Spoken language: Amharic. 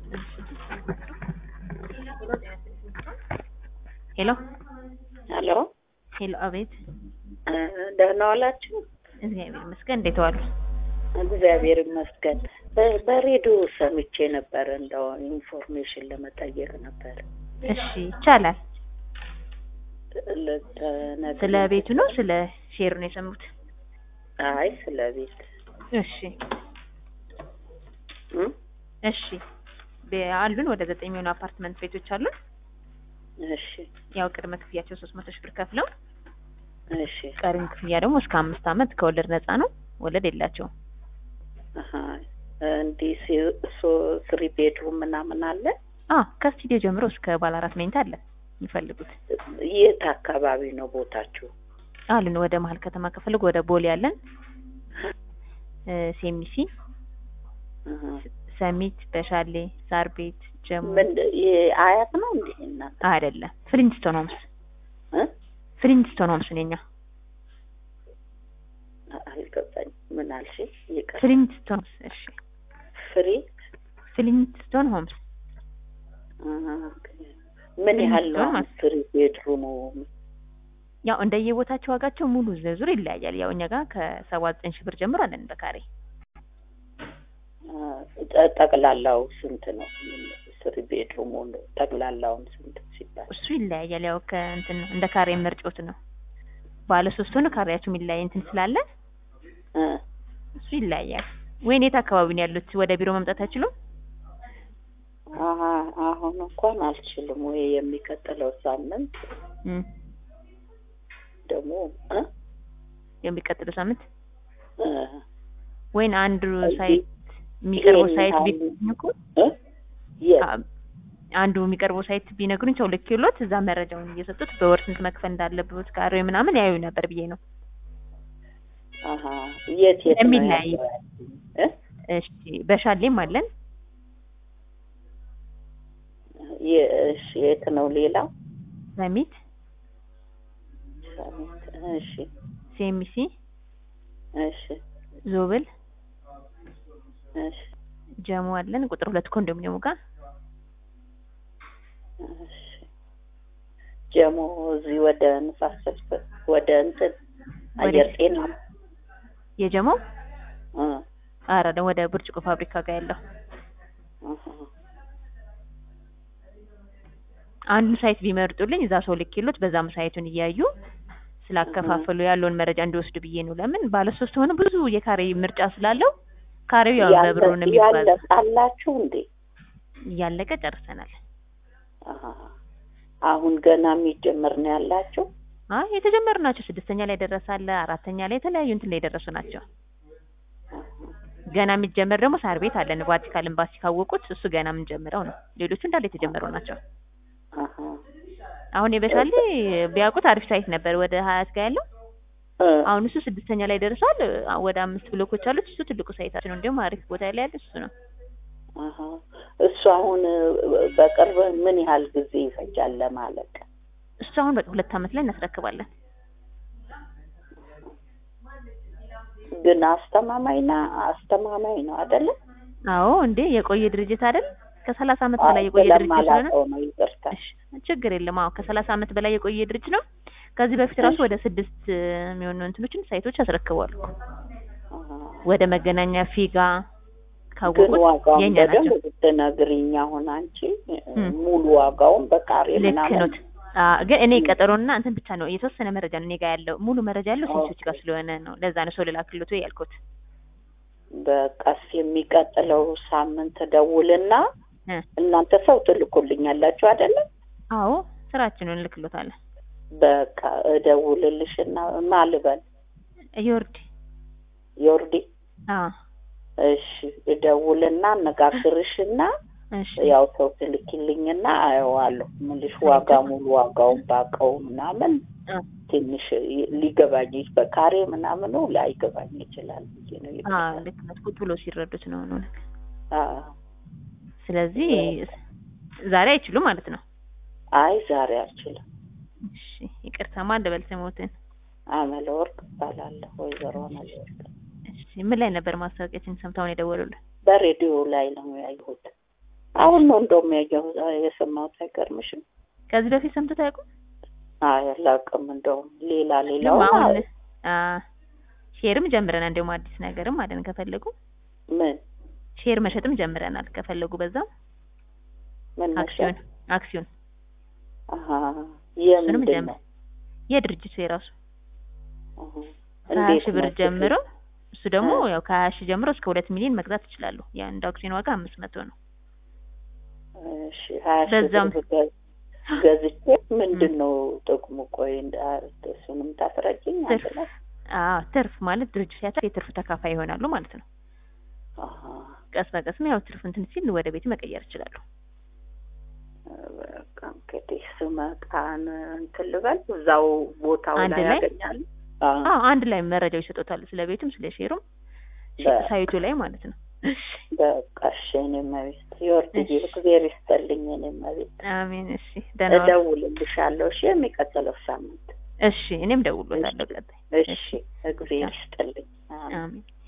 ሄሎ ሄሎ ሄሎ፣ አቤት። ደህና ዋላችሁ? እግዚአብሔር ይመስገን። እንዴት ዋሉ? እግዚአብሔር ይመስገን። በ- በሬዲዮ ሰምቼ ነበር፣ እንደው ኢንፎርሜሽን ለመጠየቅ ነበር። እሺ፣ ይቻላል። ልትነግሪኝ- ስለ ቤቱ ነው ስለ ሼሩ ነው የሰሙት? አይ ስለ ቤት እሺ እም? እሺ። በ- አሉን ወደ ዘጠኝ የሚሆኑ አፓርትመንት ቤቶች አሉን። እሺ ያው ቅድመ ክፍያቸው ሶስት መቶ ሺህ ብር ከፍለው እሺ ቀሪም ክፍያ ደግሞ እስከ አምስት ዓመት ከወለድ ነፃ ነው። ወለድ የላቸውም። አሀ እንዲህ ሲ- ሶ- ስሪ ቤድሩም ምናምን አለ። አ ከስቱዲዮ ጀምሮ እስከ ባለ አራት መኝታ አለ የሚፈልጉት የት አካባቢ ነው ቦታችሁ? አሉን። ወደ መሀል ከተማ ከፈልጉ ወደ ቦሌ አለን፣ እ፣ ሴሚሲ፣ አሀ። ሰሚት፣ በሻሌ፣ ሳር ቤት፣ ጀሞ ምን የአያት ነው እንዴ እናት? አይደለም ፍሊንትስቶን ሆምስ እ? ፍሊንትስቶን ሆምስ ነኛ አልገባኝም። ምን አልሽ? ይቅር። ፍሊንትስቶን ሆምስ። እሺ ፍሪ ፍሊንትስቶን ሆምስ አሀ፣ ኦኬ። ምን ያህል ነው ፍሊንትስቶን ማለት ፍሪ ቤድሩሙ? ያው እንደየቦታቸው ዋጋቸው ሙሉ ዝርዝር ይለያያል። ያው እኛ ጋር ከሰባ ዘጠኝ ሺህ ብር ጀምሮ አለን በካሬ አ፣ ጠ- ጠቅላላው ስንት ነው? ስሪ ቤድሩሙ ጠቅላላውን ስንት ሲባል? እሱ ይለያያል። ያው ከእንትን እንደ ካሬ ምርጫዎት ነው። ባለ ሶስት ሆነ ካሬያቸው የሚለያይ እንትን ስላለ እ፣ እሱ ይለያያል። ወይን የት አካባቢ ነው ያሉት? ወደ ቢሮ መምጣት አይችሉም? አሀ፣ አሁን እንኳን አልችልም ወይ የሚቀጥለው ሳምንት እም፣ ደግሞ እ? የሚቀጥለው ሳምንት እ፣ ወይን አንዱ እዚህ ሳይት የሚቀርበው ይሄን ሳይት ያህል- ቢነግሩኝ እኮ እ? የት? አ- አንዱ የሚቀርበው ሳይት ቢነግሩኝ ሰው ልክ ይሎት እዛ መረጃውን እየሰጡት በወር ስንት መክፈል እንዳለበት ካሬው ምናምን ያዩ ነበር ብዬ ነው። አሀ፣ የት የት ነው የሚለያይ ያለው? እ? እሺ በሻሌም አለን የ- እሺ፣ የት ነው ሌላው? ሰሚት፣ ሳሚት። እሺ ሴሚሲ፣ እሺ ዞብል፣ እሺ ጀሞ አለን ቁጥር ሁለት ኮንዶሚኒየሙ ጋር እሺ ጀሞ እዚህ ወደ ንፋስ ስልክ ወደ እንትን አየር ጤና የጀሞ እ አረ ደግሞ ወደ ብርጭቆ ፋብሪካ ጋር ያለው አሀ። አንዱን ሳይት ቢመርጡልኝ እዛ ሰው ልክ ይሉት በዛም ሳይቱን እያዩ ስላከፋፈሉ ያለውን መረጃ እንዲወስዱ ብዬ ነው። ለምን ባለ ሶስት ሆነ ብዙ የካሬ ምርጫ ስላለው ካሬው ያው ያለ- በብሩ ነው የሚባለው። ያለቃላችሁ እንዴ? እያለቀ ጨርሰናል። አሀ። አሁን ገና የሚጀምር ነው ያላችሁ? አይ የተጀመሩ ናቸው። ስድስተኛ ላይ ደረሳለ፣ አራተኛ ላይ የተለያዩ እንትን ላይ የደረሱ ናቸው። ገና የሚጀመር ደግሞ ሳር ቤት አለን። ቫቲካን ኤምባሲ ካወቁት እሱ ገና የምንጀምረው ነው። ሌሎቹ እንዳለ የተጀመሩ ናቸው። አሀ። አሁን የበሻሌ ቢያውቁት አሪፍ ሳይት ነበር ወደ ሀያት ጋር ያለው እ አሁን እሱ ስድስተኛ ላይ ደርሷል። አ- ወደ አምስት ብሎኮች አሉት። እሱ ትልቁ ሳይታችን ነው። እንዲሁም አሪፍ ቦታ ላይ ያለ እሱ ነው። አሀ። እሱ አሁን በቅርብ ምን ያህል ጊዜ ይፈጃል ለማለቅ? እሱ አሁን በቃ ሁለት ዓመት ላይ እናስረክባለን። ግን አስተማማኝና አስተማማኝ ነው አይደለ? አዎ እንዴ የቆየ ድርጅት አይደል? ከሰላሳ ዓመት በላይ የቆየ ድርጅት ስለሆነ ስለማላውቀው ነው ይቅርታ። እሺ፣ ችግር የለም። አዎ ከሰላሳ ዓመት በላይ የቆየ ድርጅት ነው። ከዚህ በፊት ራሱ ወደ ስድስት የሚሆኑ እንትኖችን ሳይቶች አስረክበዋል። አሀ። ወደ መገናኛ ፊጋ ግን ካወቁት ዋጋውን የኛ በደንብ ናቸው። ብትነግሪኝ አሁን አንቺ እም። ሙሉ ዋጋውን በቃሬ ልክ ምናምን ኖት። አ ግን እኔ ቀጠሮና እንትን ብቻ ነው የተወሰነ መረጃ ነው እኔ ጋር ያለው። ሙሉ መረጃ ያለው ሴቶች ጋር ስለሆነ ነው። ለዛ ነው ሰው ልላክልዎት ያልኩት። በቀስ የሚቀጥለው ሳምንት ደውልና እ እናንተ ሰው ትልኩልኛላችሁ አይደለም? አዎ ስራችንን እንልክልዎታለን። በቃ እደውልልሽና ማልበል ዮርዲ ዮርዲ አ እሺ እደውልና አነጋግርሽና እሺ ያው ሰው ትልኪልኝና አየዋለሁ ምልሽ ዋጋ ሙሉ ዋጋውን ባቀው ምናምን አ ትንሽ ሊገባኝ በካሬ ምናምኑ ላይገባኝ ይችላል ብዬ ነው አ ይባላል። ልክ ነው። ቁጭ ብሎ ሲረዱት ነው ነው። አዎ። ስለዚህ ዛሬ አይችሉም ማለት ነው። አይ ዛሬ አልችልም። እሺ ይቅርታ፣ ማን ልበል ስሞትን? አመለ ወርቅ እባላለሁ። ወይዘሮ አመለ ወርቅ እሺ ምን ላይ ነበር ማስታወቂያችን ሰምተውን የደወሉልን? በሬዲዮ ላይ ነው ያየሁት። አሁን ነው እንደውም ያየሁት የሰማሁት አይገርምሽም? ከዚህ በፊት ሰምተው አያውቁም? አይ አላውቅም። እንደውም ሌላ ሌላው ደግሞ አሁን አ ሼርም ጀምረናል። እንደውም አዲስ ነገርም አለን ከፈለጉ ምን ሼር መሸጥም ጀምረናል ከፈለጉ በዛም ምን አክሲዮን አክሲዮን አሀ እሱንም የምንድን ጀምር ነው? የድርጅቱ የራሱ አሀ። ከሀያ እንዴት ሺህ ብር ነው? ጀምሮ እሱ ደግሞ አ። ያው ከሀያ ሺህ ጀምሮ እስከ ሁለት ሚሊዮን መግዛት ይችላሉ። የአንድ አክሲዮን ዋጋ አምስት መቶ ነው። እሺ ሀያ ሺህ በዛም- ብር ገዝ- ገዝቼ ምንድን ነው ጥቅሙ? ቆይ እንዳ- እሱንም ታስረጅኝ አንድ ትርፍ ላይ አዎ ትርፍ ማለት ድርጅቱ ሲያተርፍ የትርፍ ተካፋይ ይሆናሉ ማለት ነው። አሀ። ቀስ በቀስም ያው ትርፍ እንትን ሲል ወደ ቤት መቀየር ይችላሉ። በቃ እንግዲህ ስመጣን እንትን ልበል እዛው ቦታው አንድ ላይ ላይ? ያገኛል። አዎ አንድ ላይ መረጃው ይሰጡታል። ስለ ቤቱም ስለ ሼሩም በ- ሳይቱ ላይ ማለት ነው። እሺ በቃ እሺ የእኔ እመቤት የወርድዬ እግዜር ይስጠልኝ የእኔ እመቤት አሜን። እሺ ደህና ዋሉ። እደውልልሻለሁ እሺ የሚቀጥለው ሳምንት እሺ እኔም ደውሎታለሁ ቀጣይ። እሺ እግዜር ይስጥልኝ አሜን። አሜን